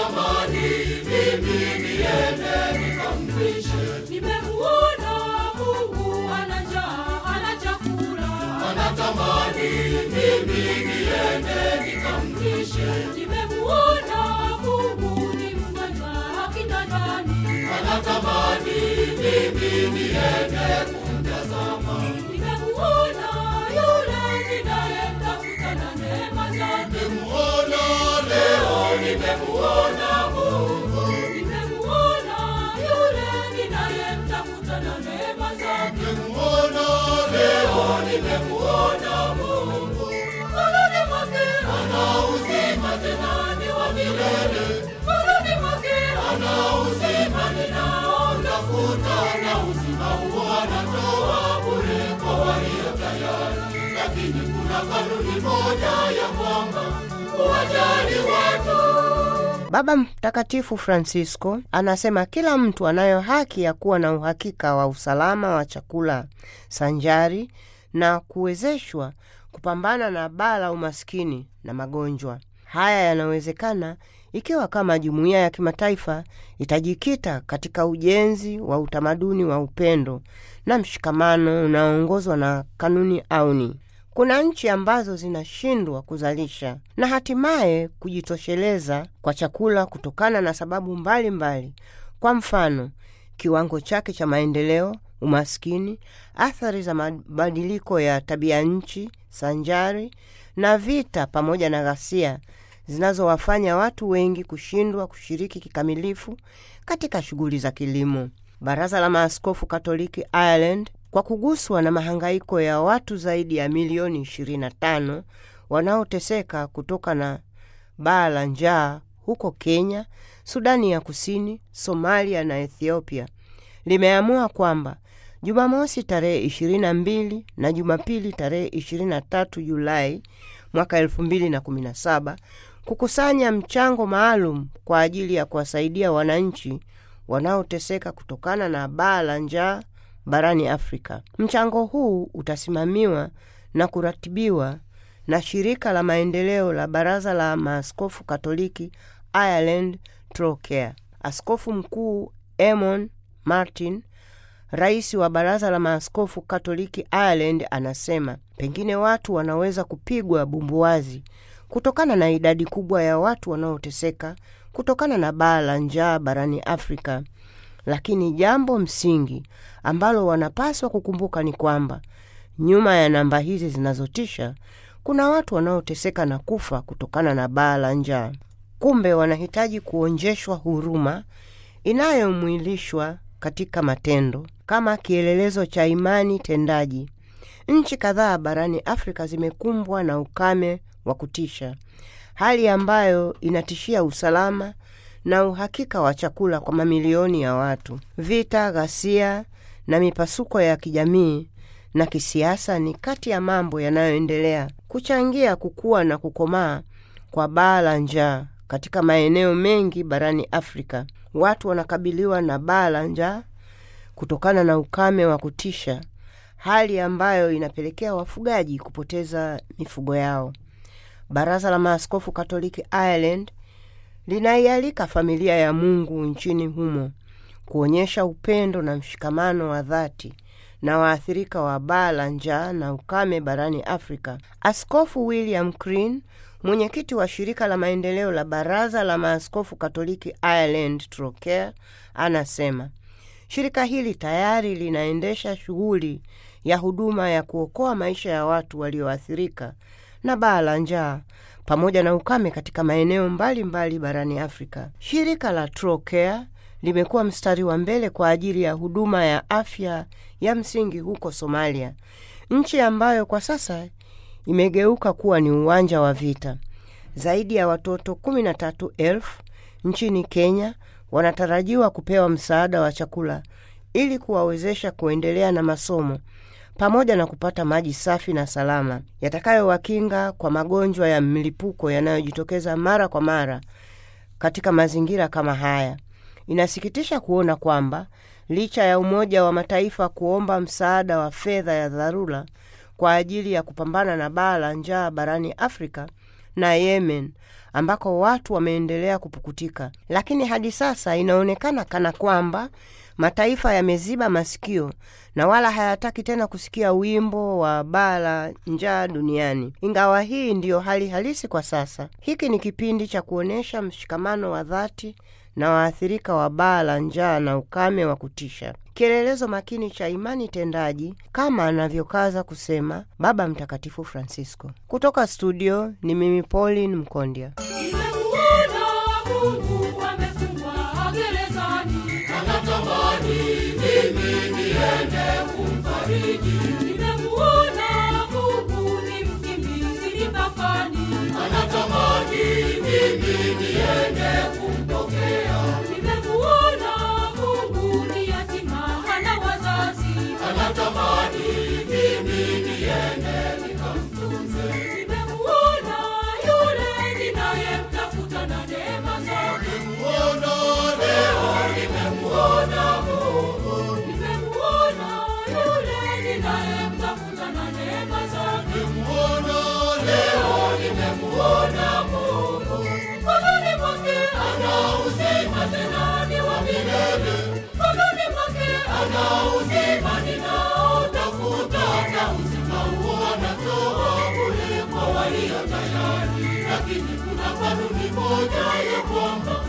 anatamani mimi niende nikamlishe. Nimemuona Mungu ana njaa, ana chakula. Anatamani mimi niende nikamlishe. Nimemuona Mungu ni mgonjwa kitandani. Anatamani mimi niende kumtazama. Nimemuona yule ninayemtafuta na neema zake. Nimemuona leo, nimemuona Mungu. Nimemuona yule ninayemtafuta na neema zake. Nimemuona leo, nimemuona Mungu. Moyoni mwake Ana uzima tena ni wa milele. moyoni mwake Ana uzima ninaotafuta, na uzima huo anatoa bure kwa walio tayari. Lakini kuna kanuni moja ya kwamba kuwajali watu Baba Mtakatifu Francisco anasema kila mtu anayo haki ya kuwa na uhakika wa usalama wa chakula sanjari na kuwezeshwa kupambana na baa la umaskini na magonjwa. Haya yanawezekana ikiwa kama jumuiya ya kimataifa itajikita katika ujenzi wa utamaduni wa upendo na mshikamano unaoongozwa na kanuni auni. Kuna nchi ambazo zinashindwa kuzalisha na hatimaye kujitosheleza kwa chakula kutokana na sababu mbalimbali mbali. Kwa mfano, kiwango chake cha maendeleo, umaskini, athari za mabadiliko ya tabia nchi sanjari na vita pamoja na ghasia zinazowafanya watu wengi kushindwa kushiriki kikamilifu katika shughuli za kilimo. Baraza la Maaskofu Katoliki Ireland kwa kuguswa na mahangaiko ya watu zaidi ya milioni 25 wanaoteseka kutoka na baa la njaa huko Kenya, Sudani ya Kusini, Somalia na Ethiopia, limeamua kwamba Jumamosi tarehe 22 na Jumapili tarehe 23 Julai mwaka 2017 kukusanya mchango maalum kwa ajili ya kuwasaidia wananchi wanaoteseka kutokana na baa la njaa barani Afrika. Mchango huu utasimamiwa na kuratibiwa na shirika la maendeleo la Baraza la Maaskofu Katoliki Ireland Trocare. Askofu Mkuu Emon Martin, rais wa Baraza la Maaskofu Katoliki Ireland, anasema pengine watu wanaweza kupigwa bumbuazi kutokana na idadi kubwa ya watu wanaoteseka kutokana na baa la njaa barani Afrika, lakini jambo msingi ambalo wanapaswa kukumbuka ni kwamba nyuma ya namba hizi zinazotisha kuna watu wanaoteseka na kufa kutokana na baa la njaa. Kumbe wanahitaji kuonjeshwa huruma inayomwilishwa katika matendo kama kielelezo cha imani tendaji. Nchi kadhaa barani Afrika zimekumbwa na ukame wa kutisha, hali ambayo inatishia usalama na uhakika wa chakula kwa mamilioni ya watu. Vita, ghasia na mipasuko ya kijamii na kisiasa ni kati ya mambo yanayoendelea kuchangia kukua na kukomaa kwa baa la njaa katika maeneo mengi barani Afrika. Watu wanakabiliwa na baa la njaa kutokana na ukame wa kutisha, hali ambayo inapelekea wafugaji kupoteza mifugo yao. Baraza la Maaskofu Katoliki Ireland linaialika familia ya Mungu nchini humo kuonyesha upendo na mshikamano wa dhati na waathirika wa baa la njaa na ukame barani Afrika. Askofu William Crean, mwenyekiti wa shirika la maendeleo la Baraza la Maaskofu Katoliki Ireland Trocare, anasema shirika hili tayari linaendesha shughuli ya huduma ya kuokoa maisha ya watu walioathirika na baa la njaa pamoja na ukame katika maeneo mbalimbali mbali barani Afrika. Shirika la Trocare limekuwa mstari wa mbele kwa ajili ya huduma ya afya ya msingi huko Somalia, nchi ambayo kwa sasa imegeuka kuwa ni uwanja wa vita. Zaidi ya watoto kumi na tatu elfu nchini Kenya wanatarajiwa kupewa msaada wa chakula ili kuwawezesha kuendelea na masomo pamoja na kupata maji safi na salama yatakayowakinga kwa magonjwa ya mlipuko yanayojitokeza mara kwa mara katika mazingira kama haya. Inasikitisha kuona kwamba licha ya Umoja wa Mataifa kuomba msaada wa fedha ya dharura kwa ajili ya kupambana na baa la njaa barani Afrika, na Yemen ambako watu wameendelea kupukutika, lakini hadi sasa inaonekana kana kwamba mataifa yameziba masikio na wala hayataki tena kusikia wimbo wa baa la njaa duniani. Ingawa hii ndiyo hali halisi kwa sasa, hiki ni kipindi cha kuonyesha mshikamano wa dhati na waathirika wa baa la njaa na ukame wa kutisha, kielelezo makini cha imani tendaji, kama anavyokaza kusema Baba Mtakatifu Francisco. Kutoka studio ni mimi Pauline Mkondya. Nimemuona Mungu amefungwa gerezani, anatamani mimi niende kumfariji, nimemuona Mungu ni mkimbizi mpakani, anatamani mimi niende kumpokea, nimemuona Mungu ni yatima hana wazazi, anatamani mimi niende nikamtunze, nimemuona yule ninayemtafuta na neema zake, muona leo nimemuona Mungu, nimemuona yule ninayemtafuta na neema zake, muona leo nimemuona Mungu, mkononi mwake ana uzima tena ni wa milele, mkononi mwake ana uzima ninaotafuta, na uzima huo anatoa bure kwa walio tayari, lakini kuna kanuni moja ya kwamba